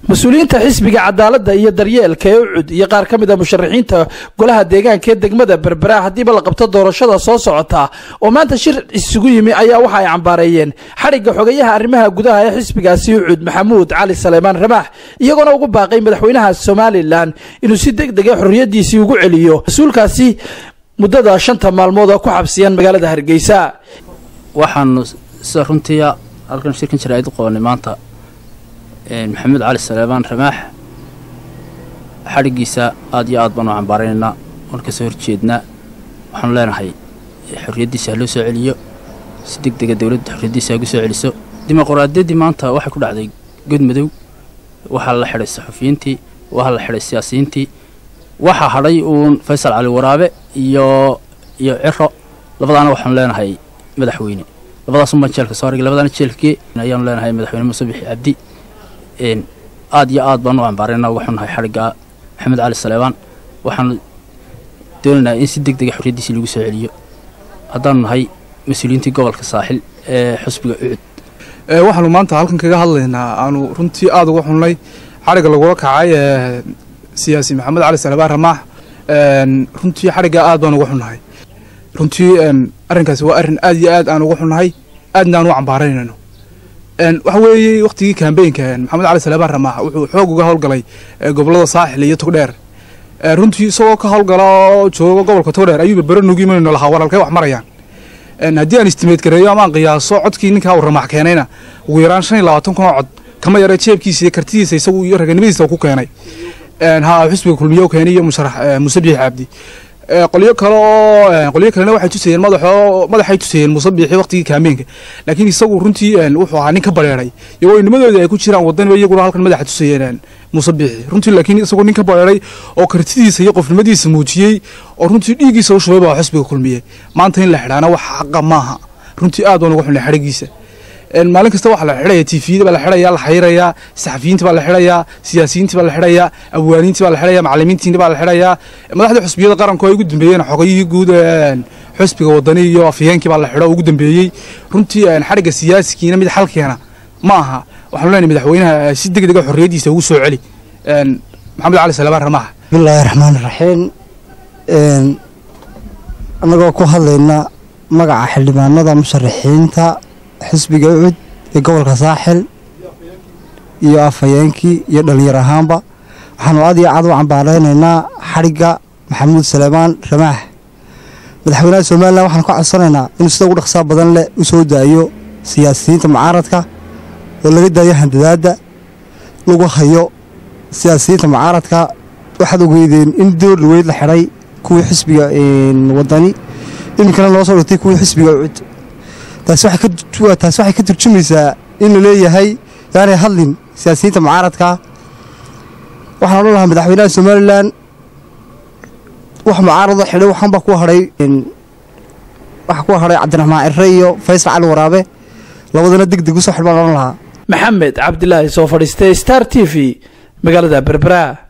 mas-uuliyiinta xisbiga cadaaladda iyo daryeelka ee ucud iyo qaar ka mid a musharaxiinta golaha deegaanka ee degmada berbera haddiiba la qabto doorashada soo socota oo maanta shir isugu yimi ayaa waxa ay cambaareeyeen xadhigga xogayaha arrimaha gudaha ee xisbigaasi ucud maxamuud cali saleymaan ramaax iyagoona ugu baaqay madaxweynaha somalilan inuu si deg dega xorriyaddiisii ugu celiyo mas-uulkaasi muddada shanta maalmood oo ku xabsiyan magaalada hargeysa waxaanu sida runtiia halkan shirkan jaraa'id u qabanay maanta maxamuud cali saleebaan ramaax xadhiggiisa aad iyo aad baanu cambaaraynaynaa waan ka soo horjeednaa waxaanu leenahay xorriyaddiisa ha loo soo celiyo si deg dega dowladda xorriyaddiisa hagu soo celiso dimuqraadiyaddii maanta waxay ku dhacday godmadow waxaa la xidhay saxufiyiintii waxaa la xidhay siyaasiyiintii waxaa hadhay uun faysal cali waraabe iyo iyo ciro labadaana waxaanu leenahay madaxweyne labadaasumbaan jeelka soo argay labadaana jeelkagee ayaanu leenahay madaxweyne muuse bixi cabdi aad iyo aad baanu u cambaarayna waxaanu nahay xadhigga maxamed cali saleebaan waxaanu doonaynaa in si deg dega xorriyaddiisii lagu soo celiyo haddaanu nahay mas-uuliyiintii gobolka saaxil ee xusbiga ucud waxaanu maanta halkan kaga hadlaynaa aanu runtii aada uga xunnay xadhigga lagula kacay ee siyaasi maxamed cali salebaan ramaax runtii xadhiggaa aad baan uga xunnahay runtii arrinkaasi waa arrin aad iyo aad aan uga xunnahay aadna aan u cambaaraynayno waxa weeye wakhtigii kambeynka maxamed cali salebaan ramaax wuxuu xoog uga howlgalay gobolada saaxil iyo togdheer runtii isagoo ka howlgala oo jooga gobolka togdheer ayuu berbero nugu imanayno lahaa walaalkay wax marayaan haddii aan istimeed gareeyo ama aan qiyaaso codkii ninkaa uu ramaax keenayna ugu yaraan shan iyo labaatan kun oo cod kama yara jeebkiisa iyo kartidiisa isagu iyo raganimadiisa ku keenay ha xusbiga kulmiyo keenay iyo musharax muuse biixi cabdi qolyo kale oo qolyo kalena waxay tusayeen madaxo madaxay tusayeen muuse biixi waqtigii kaameenka laakiin isagu runtii wuxuu ahaa nin ka bareeray iyagoo nimadooda ay ku jiraan wadaniba iyaguna halkan madaxa tusayeen muuse biixi runtii laakiin isagoo nin ka bareeray oo kartidiisa iyo qofnimadiisa muujiyey oo runtii dhiiggiisa u shubay baa xusbiga kulmiyey maanta in la xidhaana wax xaqa maaha runtii aad baan uga xunay xadhigiisa maalin kasta waxaa la xidhaya tifiyada baa la xidhaya la xayirayaa saxafiyiinta baa la xidhayaa siyaasiyiinta baa la xidhayaa abwaaniinta baa la xidhaya macalimiintiina baa la xidhayaa madaxda xusbiyada qaranku ay ugu dambeeyeen xogayihii guud xusbiga wadani iyo afhayeenkii baa la xidho ugu dambeeyey runtii xadhigga siyaasikiina mid xalkeena ma aha waxaanu leenahay madaxweynaha si deg dega xorriyaddiisa ugu soo celi maxamed cali salebaan ramaax bismillaahi raxmaan raxiim annagoo ku hadlayna magaca xildhibaanada musharaxiinta xisbiga ucud ee gobolka saaxil iyo afhayeenkii iyo dhallinyar ahaanba waxaanu aad iyo aad u cambaaraynaynaa xadhigga maxamuud saleebaan ramaax madaxweynaha somalilan waxaanu ka codsanaynaa inuu sida ugu dhaqsaa badan leh u soo daayo siyaasiyiinta mucaaradka oo laga daayo handadaadda lagu hayo siyaasiyiinta mucaaradka waxaad ogeydeen in door dhaweyd la xidhay kuwii xisbiga wadani iminkana loo soo dhigtay kuwii xisbiga ucud taasi waxay ka turjumaysaa in la leeyahay yaanay hadlin siyaasiyiinta mucaaradka waxaan odhan lahaa madaxweynaha somalilan wax mucaarado xidhay waxaanbaa ku hadhay waxaa ku hadhay cabdiraxmaan cirre iyo faysal cali waraabe labadana deg deg usoo xidh baan odhan lahaa maxamed cabdilaahi soo fadhiistay star t v magaalada berbera